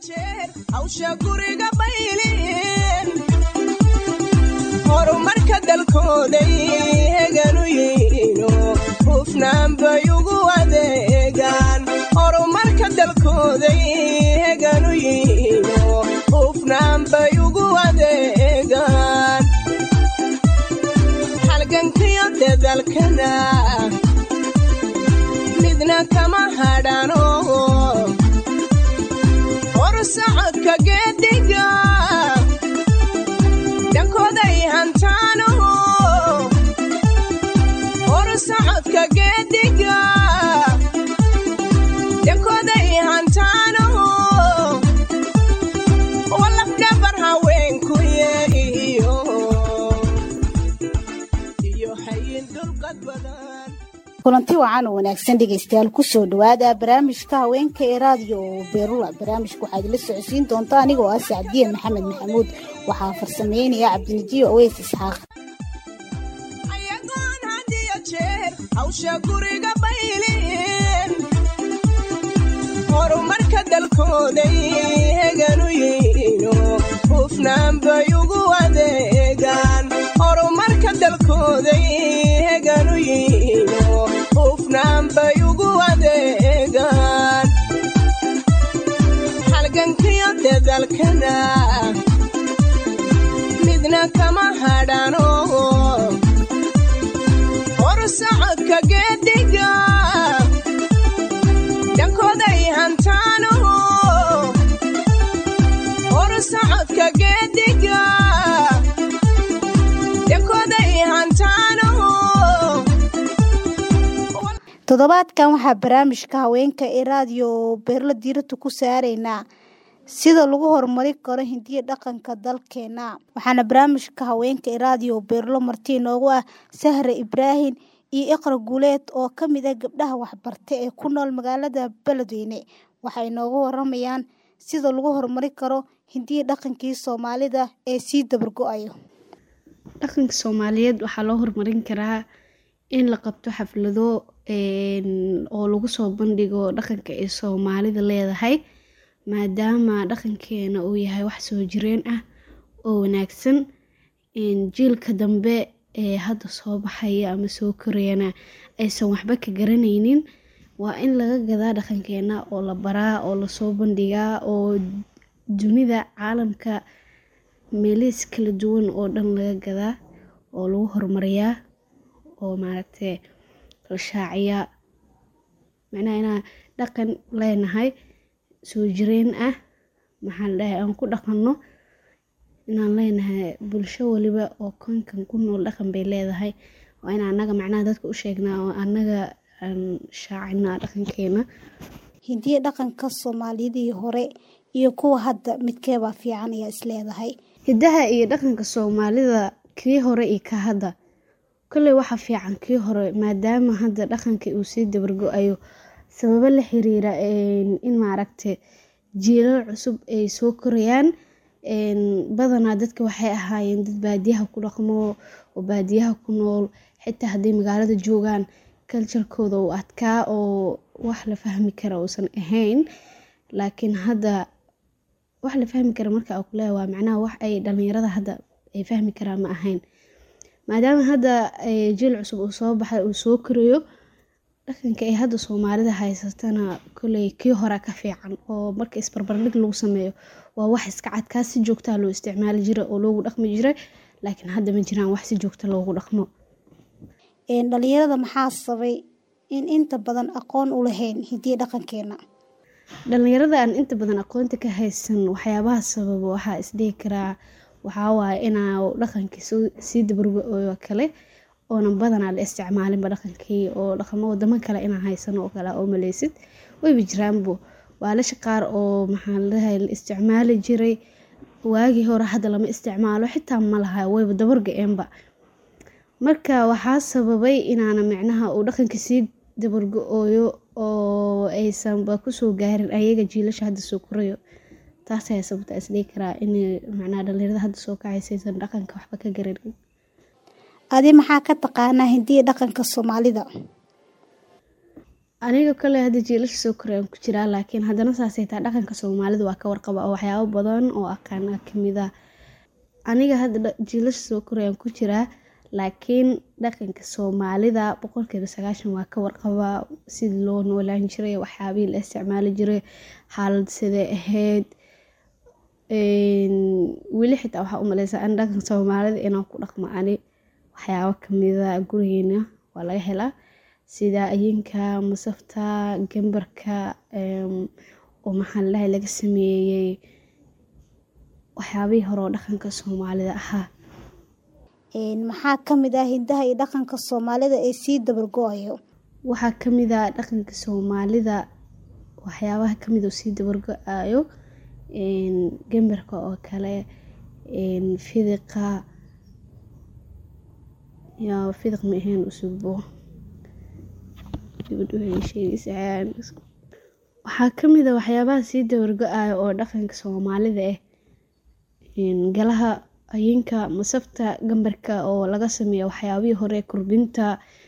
jeer hawsha guriga bayliin horumarka dalkooday heganu yiino hufnaan bay ugu adeegaan horumarka dalkooday heganu yiino hufnaan bay ugu adeegaan halgankiyo dadalkana midna kama hadhano horsocodka geediga dhankooday hantaano horsocodka geediga dhankooday hantaano walafdhabar haweenku yeeyo iyo hayin dulqad badan kulanti wacan oo wanaagsan dhegaystayaal kusoo dhawaada barnaamijka haweenka ee raadiyo beerula barnaamijka waxaa idinla socodsiin doonta anigoo ah sacdiye maxamed maxamuud waxaa farsameynaya cabdinajiyo aweys isxaaq ayagoon had iyo jeer hawsha guriga bayliin horumarka dalkooday heganu yiino hufnaan bay ugu adeegaan horumarka dalkooday heganu yiino hufnaan bay ugu adeegaan halgankiyo dadalkana midna kama hadhano horsocodka geediga dhankooday hantaano horsocodka geediga dhankooday hantaano toddobaadkan waxaa barnaamijka haweenka ee raadiyo beerla diirata ku saaraynaa sida lagu horumarin karo hindiya dhaqanka dalkeena waxaana barnaamijka haweenka ee raadiyo beerlo marti inoogu ah sahre ibraahim iyo iqra guuleed oo ka mid ah gabdhaha waxbarta ee ku nool magaalada beledweyne waxay inoogu waramayaan sida lagu horumarin karo hindiya dhaqankii soomaalida ee sii dabargo-ayo dhaqanka soomaaliyeed waxaa loo horumarin karaa in la qabto xaflado oo lagu soo bandhigo dhaqanka ay soomaalida leedahay maadaama dhaqankeena uu yahay wax soo jireen ah oo wanaagsan jiilka dambe ee hadda soo baxaya ama soo korayana aysan waxba ka garanaynin waa in laga gadaa dhaqankeena oo la baraa oo lasoo bandhigaa oo dunida caalamka meelihiis kala duwan oo dhan laga gadaa oo lagu horumariyaa oo maaragtay la shaaciyaa macnaha inaan dhaqan leenahay soo jireen ah maxaa la dhahay aan ku dhaqanno inaan leenahay bulsho waliba oo koonkan ku nool dhaqan bay leedahay waa in annaga macnaha dadka u sheegnaa oo annaga aan shaacinaa dhaqankeena hindiya dhaqanka soomaaliyadii hore iyo kuwa hadda midkeebaa fiican ayaa isleedahay hidaha iyo dhaqanka soomaalida kii hore iyo ka hadda kolley waxa fiican kii hore maadaama hadda dhaqankii uu sii dabargo-ayo sababo la xiriira in maaragta jiilal cusub ay soo korayaan badanaa dadka waxay ahaayeen dad baadiyaha ku dhaqmo oo baadiyaha ku nool xitaa hadday magaalada joogaan kaljarkooda uu adkaa oo wax la fahmi kara uusan ahayn laakiin hadda wax la fahmi kara marka aa kuleeya waa macnaha wax ay dhalinyarada hadda ay fahmi karaan ma ahayn maadaama hadda jiil cusub uu soo baxay uu soo korayo dhaqanka ay hadda soomaalida haysatana kolley kii hore ka fiican oo marka isbarbardhig lagu sameeyo waa wax iska cadkaa si joogtaa loo isticmaali jiray oo loogu dhaqmi jiray laakiin hadda ma jiraan wax si joogta loogu dhaqmo dhalinyarada maxaa sabay in inta badan aqoon u lahayn hidiya dhaqankeena dhalinyarada aan inta badan aqoonta ka haysan waxyaabaha sababa waxaa isdhihi karaa waxaa waaye inaa dhaqankii sii dabargo-oo kale oonan badanaa la isticmaalinba dhaqankii oo dhaqamo wadamo kale inaa haysano oo kale oo maleysid wayba jiraanbo waalasha qaar oo maxaa ladahay la isticmaali jiray waagii hore hadda lama isticmaalo xitaa ma laha wayba dabarga-eenba marka waxaa sababay inaana micnaha uu dhaqanka sii dabargo-ooyo oo aysanba kusoo gaarin ayaga jiilasha hadda soo korayo taas ayaa sababta isdhihi karaa in macnaha dhalinyarada hadda soo kacaysa aysan dhaqanka waxba ka garanin adi maxaa ka taqaanaa hindiya dhaqanka soomaalida aniga kale hadda jiilasha soo korayaan ku jiraa laakiin haddana saasay taa dhaqanka soomaalida waa ka warqaba oo waxyaabo badan oo aqaana kamid ah aniga hadda jiilasha soo korayaan ku jiraa laakiin dhaqanka soomaalida boqolkiiba sagaashan waa ka warqabaa sidii loo noolaan jiray waxyaabihii la isticmaali jiray xaalad sidee ahayd weli xitaa waxaa u maleysaa an dhaqanka soomaalida inaan ku dhaqmo ani waxyaabo kamida gurigeena waa laga helaa sida ayinka masafta gambarka oo maxaa ladhahay laga sameeyey waxyaabihii hore oo dhaqanka soomaalida ahaa maxaa kamid ah hidaha iyo dhaqanka soomaalida ee sii dabargo-ayo waxaa kamid ah dhaqanka soomaalida waxyaabaha kamid oo sii dabargo-ayo gambarka oo kale fidiqa ya fidiq ma ahayn usugbo waxaa kamid a waxyaabaha sii dabargo-ayo oo dhaqanka soomaalida ah galaha ayinka masafta gambarka oo laga sameeya waxyaabihii hore kurbinta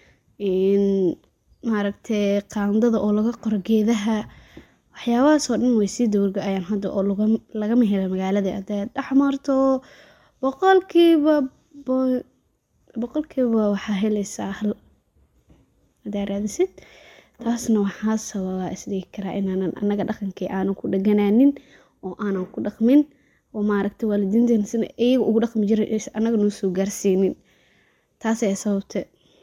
maaragtay qaandada oo laga qoro geedaha waxyaabahaasoo dhan way sii dabargo-ayaan hadda oo lagama helo magaalada hadaad dhex marto boqolkiiba boqolkiiba waxaa heleysaa hal hadaa raadisid taasna waxaa sababa isdhigi karaa inaanan anaga dhaqankii aanan ku dhaganaanin oo aanan ku dhaqmin oo maaragtay waalidiinteena sina iyaga ugu dhaqmi jiray anaga noo soo gaarsiinin taas ayaa sababte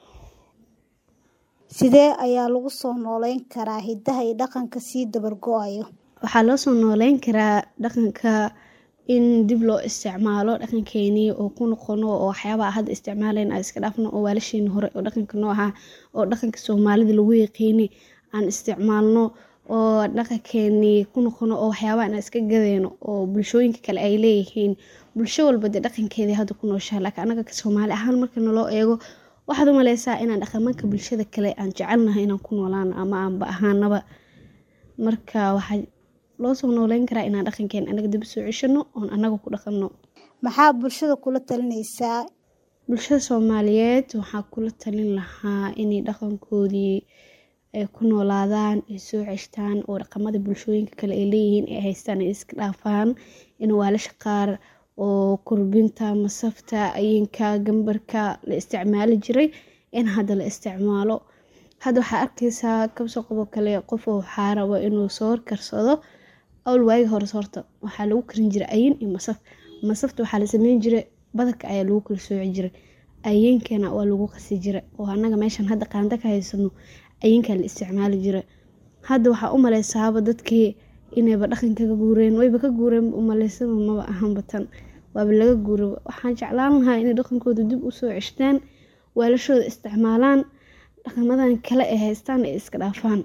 sidee ayaa lagu soo nooleyn karaa hidaha iyo dhaqanka sii dabargo-ayo waxaa loo soo nooleyn karaa dhaqanka in dib loo isticmaalo dhaqankeenii oo ku noqono oo waxyaabaha hadda isticmaalayn aan iska dhaafno oo waalasheeni hore oo dhaqanka noo ahaa oo dhaqanka soomaalida lagu yaqiini aan isticmaalno oo dhaqankeenii ku noqono oo waxyaabaha aan iska gadeyno oo bulshooyinka kale ay leeyihiin bulsho walba dee dhaqankeedii hadda ku nooshaha laakiin anaga soomaali ahaan marka naloo eego waxaad u maleysaa inaan dhaqamanka bulshada kale aan jecelnahay inaan ku noolaano ama aanba ahaanaba marka waxaa loo soo nooleyn karaa inaan dhaqankeen anaga dib soo ceshano oon anaga ku dhaqanno maxaa bulshada kula talinaysaa bulshada soomaaliyeed waxaa kula talin lahaa inay dhaqankoodii ay ku noolaadaan ay soo ceshtaan oo dhaqamada bulshooyinka kale ay leeyihiin ay haystaan ay iska dhaafaan in waalasha qaar oo kurbinta masafta ayinka gambarka la isticmaali jiray in hadda la isticmaalo hadda waxaa arkeysaa kabsoo qobo kale qof waxaa rabo inuu soor karsado awl waagi hore soorta waxaa lagu karin jiray ayin iyo masaf masafta waxaa la sameyn jiray badarka ayaa lagu kala sooci jiray ayinkana waa lagu qasi jiray oo anaga meeshan hadda qaanda ka haysano ayinkaa la isticmaali jiray hadda waxaa u maleysaaba dadkii inayba dhaqanka ka guureen wayba ka guureen umaleysaba maba ahanba tan waaba laga guura waxaan jeclaan lahaa inay dhaqankooda dib usoo ceshtaan waalashooda isticmaalaan dhaqamadan kale ay haystaan ay iska dhaafaan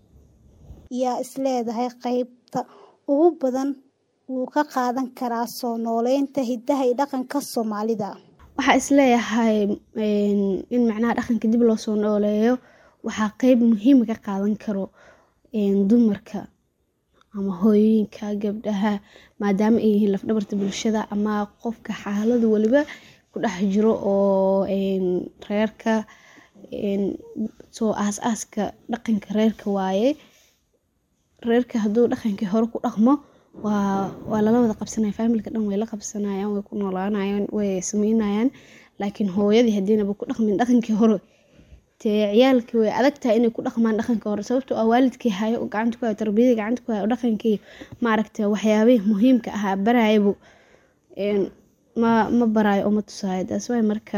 yaa isleedahay qeybta ugu badan wuu ka qaadan karaa soo nooleynta hidaha iyo dhaqanka soomaalida waxaa isleeyahay in macnaha dhaqanka dib loo soo nooleeyo waxaa qeyb muhiima ka qaadan karo dumarka ama hooyooyinka gabdhaha maadaama ay yihiin lafdhabarta bulshada ama qofka xaalada waliba ku dhex jiro oo reerka soo aas-aaska dhaqanka reerka waaye reerka hadduu dhaqankii hore ku dhaqmo waa waa lala wada qabsanaya faamilka dhan way la qabsanayaan way ku noolaanayaan way sameynayaan laakiin hooyadii haddiinaba ku dhaqmin dhaqankii hore dee ciyaalkii way adag tahay inay ku dhaqmaan dhaqanka hore sababtoo ah waalidkii hayo oo gacanta ku hayo tarbiyadii gacanta ku hayo oo dhaqankii maaragtay waxyaabihii muhiimka ahaa baraayabu ma ma baraayo oo ma tusaayo taas waay marka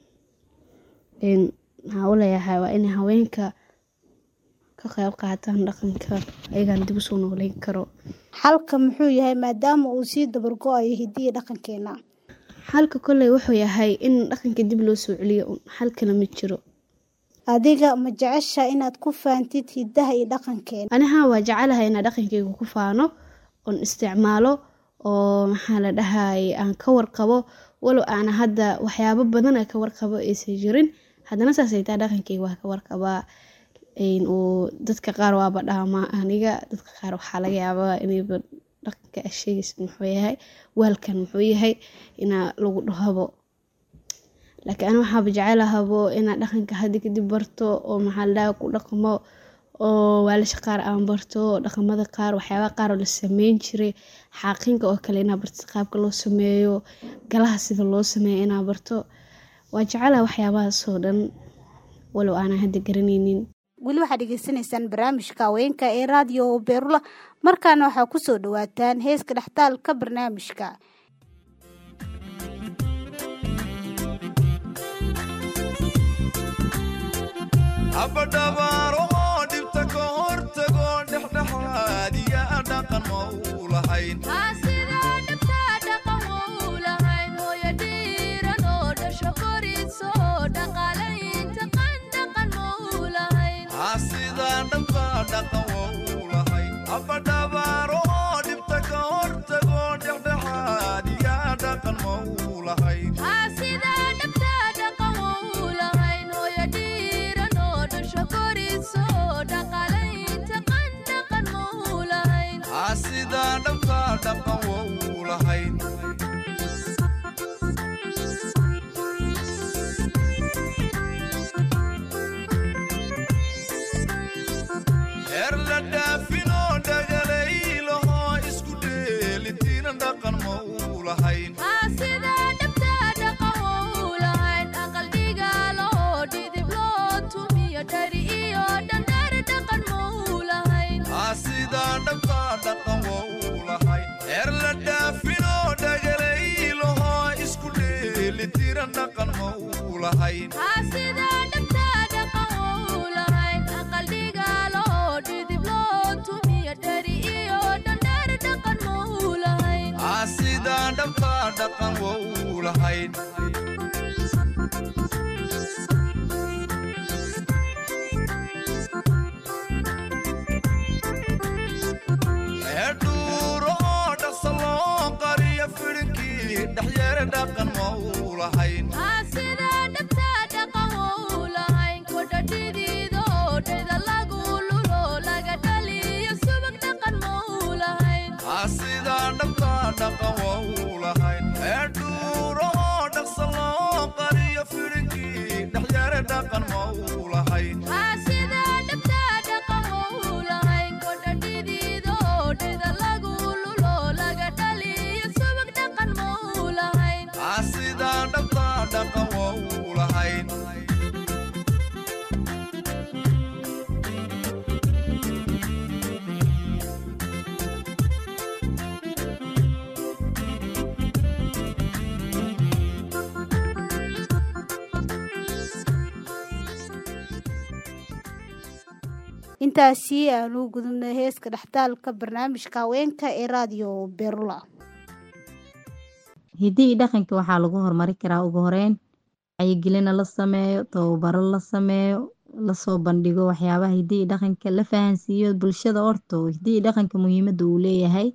maxaa u leeyahay waa inay haweenka ka qayb qaataan dhaqanka ayagaan dib usoo nooleyn karo xalka muxuu yahay maadaama uu sii dabargo-ayo hidiyi dhaqankeena xalka kolley wuxuu yahay in dhaqanka dib loo soo celiyo xal kale ma jiro adiga ma jecesha inaad ku faantid hidaha iyo dhaqankeena aniha waa jecelahay inaa dhaqankeyga ku faano oon isticmaalo oo maxaa la dhahay aan ka warqabo walow aana hadda waxyaabo badan a ka warqabo aysan jirin haddana saasay taa dhaqankeyga waa ka warqabaa oo dadka qaar waaba dhaamaa aniga dadka qaar waxaa laga yaabaa inayba dhaqanka asheegaysa muxuu yahay waalkan muxuu yahay inaa lagu dhahabo laakiin ani waxaaba jecelahabo inaa dhaqanka hadda kadib barto oo maxaa la dhaha ku dhaqmo oo waalasha qaar aan barto dhaqamada qaar waxyaabaha qaar oo la sameyn jiray xaaqinka oo kale inaa barto qaabka loo sameeyo galaha sida loo sameeyo inaa barto waa jecelahay waxyaabahaas oo dhan walow aanan hadda garanaynin weli waxaad dhegeysanaysaan barnaamijka haweenka ee raadiyo beerula markaana waxaa kusoo dhawaataan heeska dhextaalka barnaamijka habadhabaaro oo dhibta ka hortago dhexdhexaadiya dhaqan ma u lahayn sidaa dhabta dhaqan waa u lahayn habadhabaaro oo dhibta ka hortago dhexdhexaadiya dhaqan ma u lahayn sidaa dhabta dhaqan waa u lahayn heer la dhaafinoo dhagalaylaho isku dheelitiina dhaqan ma u lahayn sidaa dhabta dhaqan waa u lahayn heer la dhaafinoo dhagalaylaho isku dheelitiina dhaqan ma u lahayn sidaa dhabta dhaqan waa u lahayn eedhuuro oo dhaqsa loo qariya fidhinkii dhexyeere dhaqan ma u lahayn sidaa dhabta dhaqan waa u lahayn eedhuuro oo dhaqsa loo qariya fidhinkii dhexyeere dhaqan ma u lahayn sidaa dhabta dhaqan waa u lahayn intaasi aanu gudubnay heeska dhextaalka barnaamijka haweenka ee raadiyo beerula hiddii iyo dhaqanka waxaa lagu horumari karaa ugu horeyn wacyigelina la sameeyo tababaro la sameeyo lasoo bandhigo waxyaabaha hiddii iyo dhaqanka la fahansiiyo bulshada horto hiddii iyo dhaqanka muhiimada uu leeyahay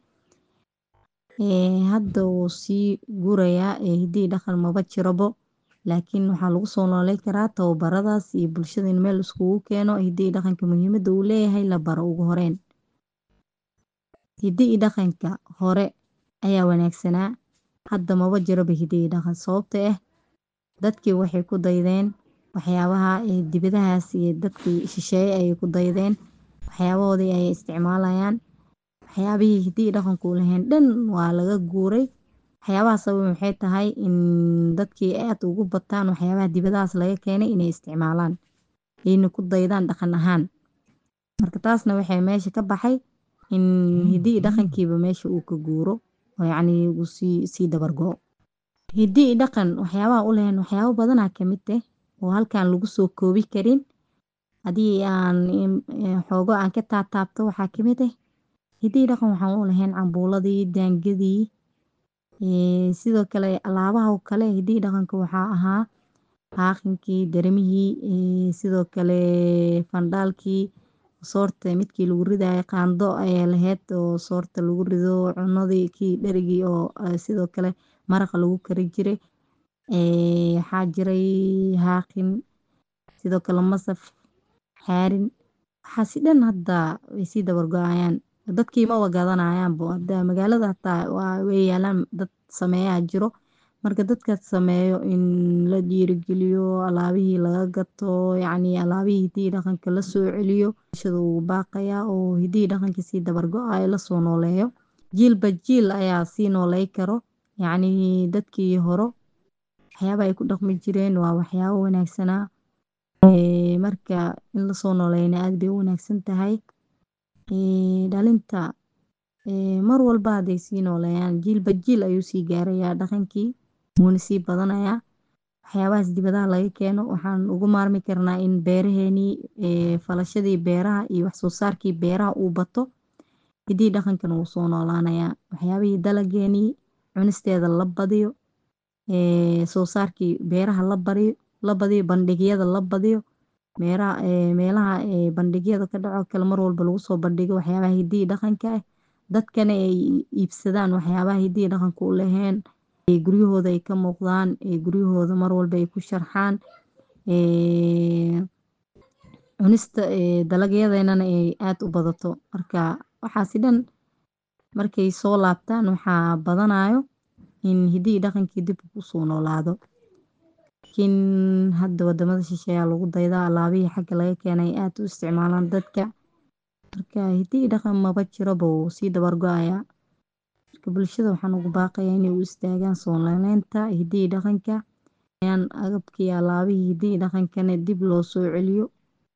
hadda wuu sii gurayaa hiddii iyo dhaqan maba jirobo laakiin waxaa lagu soo nooley karaa tababaradaas iyo bulshada in meel iskugu keeno hiddii iyo dhaqanka muhiimada uu leeyahay la baro ugu horeyn hiddii iyo dhaqanka hore ayaa wanaagsanaa hadda maba jiroba hiddii iyo dhaqan sababta ah dadkii waxay ku daydeen waxyaabaha dibadahaas iyo dadkii shisheeye ayay ku daydeen waxyaabahoodii ayay isticmaalayaan waxyaabihii hiddii iyo dhaqanku u lahayn dhan waa laga guuray waxyaabaha sabab maxay tahay in dadkii aad ugu bataan waxyaabaha dibadahaas laga keenay inay isticmaalaan ayna ku daydaan dhaqan ahaan marka taasna waxay meesha ka baxay in hiddii iyo dhaqankiiba meesha uu ka guuro oo yacni uu sii sii dabar go-o hiddii iyo dhaqan waxyaabaha u lahayn waxyaabo badanaa ka mid ah oo halkaan lagu soo koobi karin haddii aan xoogo aan ka taataabto waxaa ka mid ah hiddii iyo dhaqan waxaan u lahayn cambuuladii daangadii sidoo kale alaabaha kale hiddii iyo dhaqanka waxaa ahaa xaaqinkii daramihii sidoo kale fandhaalkii soorta midkii lagu ridayo qaando ayaa lahayd oo soorta lagu rido cunadii kii dherigii oo sidoo kale maraqa lagu kari jiray waxaa jiray haaqin sidoo kale masaf xaarin waxaasi dhan hadda way sii dabar go-ayaan dadkii maba gadanayaanbo hadda magaalada hataa waa way yaalaan dad sameeyaa jiro marka dadkaas sameeyo in la dhiirigeliyo alaabihii laga gato yacni alaabihii hiddihi dhaqanka la soo celiyo bulshada wuu baaqayaa oo hiddihi dhaqanka sii dabar go-ayo lasoo nooleeyo jiilba jiil ayaa sii nooley karo yacni dadkii horo waxyaabaha ay ku dhaqmi jireen waa waxyaabo wanaagsanaa Ee, marka in lasoo nooleeyana aad bay u wanaagsan tahay Ee, dhalinta ee, mar walba hadday sii nooleeyaan jiilba jiil ayuu sii gaarayaa dhaqankii wuuna sii badanayaa waxyaabahaas dibadaha laga keeno waxaan ugu maarmi karnaa in beeraheenii ee, falashadii beeraha iyo wax soo saarkii beeraha uu bato hiddihi dhaqankana wuu soo noolaanayaa waxyaabihii dalageenii cunisteeda la badiyo ee, soo saarkii beeraha la bariyo la badiyo bandhigyada la badiyo meeraha ee, meelaha ee, bandhigyada ka dhaco kale mar walba lagu soo bandhigo waxyaabaha hiddihi dhaqanka ah dadkana ay iibsadaan waxyaabaha hiddihi dhaqanka u laheen ee guryahooda ay ka muuqdaan ee guryahooda mar walba ay ku sharxaan ee, cunista ee, dalagyadeennana ay aad u badato marka waxaasi dhan markay soo laabtaan waxaa badanayo in hiddihi dhaqankii dib u soo noolaado laakiin hadda wadamada shisheeyaa lagu daydaa alaabihii xagga laga keenay aad u isticmaalaan dadka marka hiddihi dhaqan maba jiroba wuu sii dabar go-ayaa marka bulshada waxaan ugu baaqayaa inay u istaagaan soo nooleynta hiddihi dhaqanka ayaan agabkii alaabihii hiddihi dhaqankana dib loo soo celiyo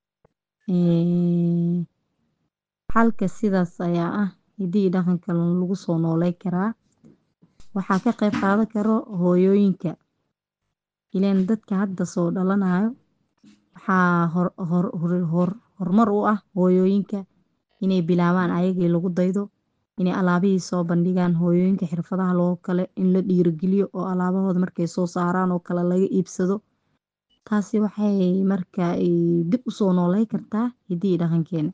Ee, xalka sidaas ayaa ah hiddihi dhaqanka lagu soo nooley karaa waxaa ka qayb qaadan karo hooyooyinka ileen dadka hadda soo dhalanayo waxaa hor hor hor hor horumar u ah hooyooyinka inay bilaabaan ayagii lagu daydo inay alaabihii soo bandhigaan hooyooyinka xirfadaha loo kale in la dhiirigeliyo oo alaabahooda markay soo saaraan oo kale laga iibsado taasi waxay marka ay dib u soo nooley kartaa hiddihi dhaqankeena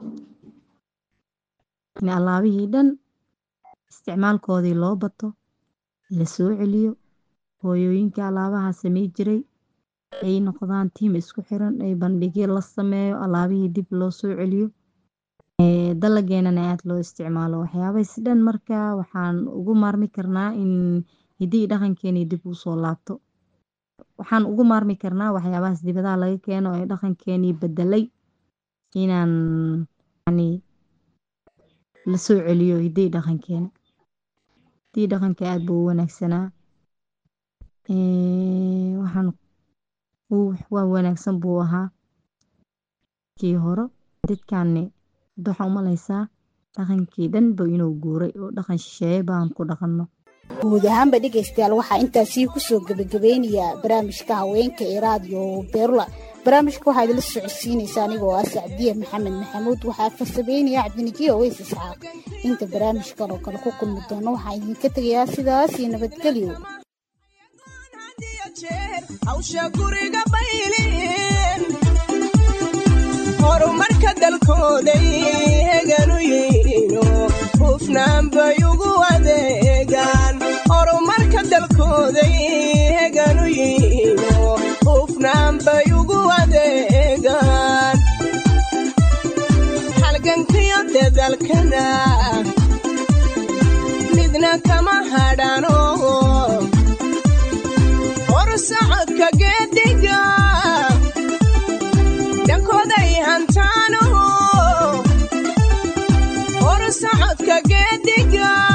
in alaabihii dhan isticmaalkoodii loo bato la soo celiyo hooyooyinka alaabaha samey jiray ay noqdaan tiim isku xiran ay bandhigyo la sameeyo alaabihii dib loo soo celiyo ee, dalageenana aad loo isticmaalo waxyaabahaas dhan marka waxaan ugu maarmi karnaa in hiddihi dhaqankeeni dib u soo laabto waxaan ugu maarmi karnaa waxyaabahaas dibadaha laga keeno ee dhaqankeenii bedelay inaan yacni la soo celiyo hiddihi dhaqankeena hiddihi dhaqanka aad buu u wanaagsanaa Ee, waxaan uu waa wanaagsan buu ahaa kii hore dadkaani hadda waxaa u maleysaa dhaqankii dhanba inuu guuray oo dhaqan shisheeye baan ku dhaqanno guud ahaanba dhegaystayaal waxaa intaasii kusoo gebagabeynayaa barnaamijka haweenka ee raadiyo beerula barnaamijka waxaa idinla socodsiinaysa anigoo ah sacdiye maxamed maxamuud waxaa farsameynaya cabdinijiyo oweys isxaaq inta barnaamijkan oo kale ku kulmi doono waxaan idinka tegayaa sidaas iyo nabadgelyo had iyo jeer hawsha guriga bayliin horumarka dalkooday heganu yihiino hufnaan bay ugu adeegaan horumarka dalkooday heganu yihiino hufnaan bay ugu adeegaan halgankiyo dadalkana midna kama hadhano hor socodka geediga dhankooday hantaano hor socodka geediga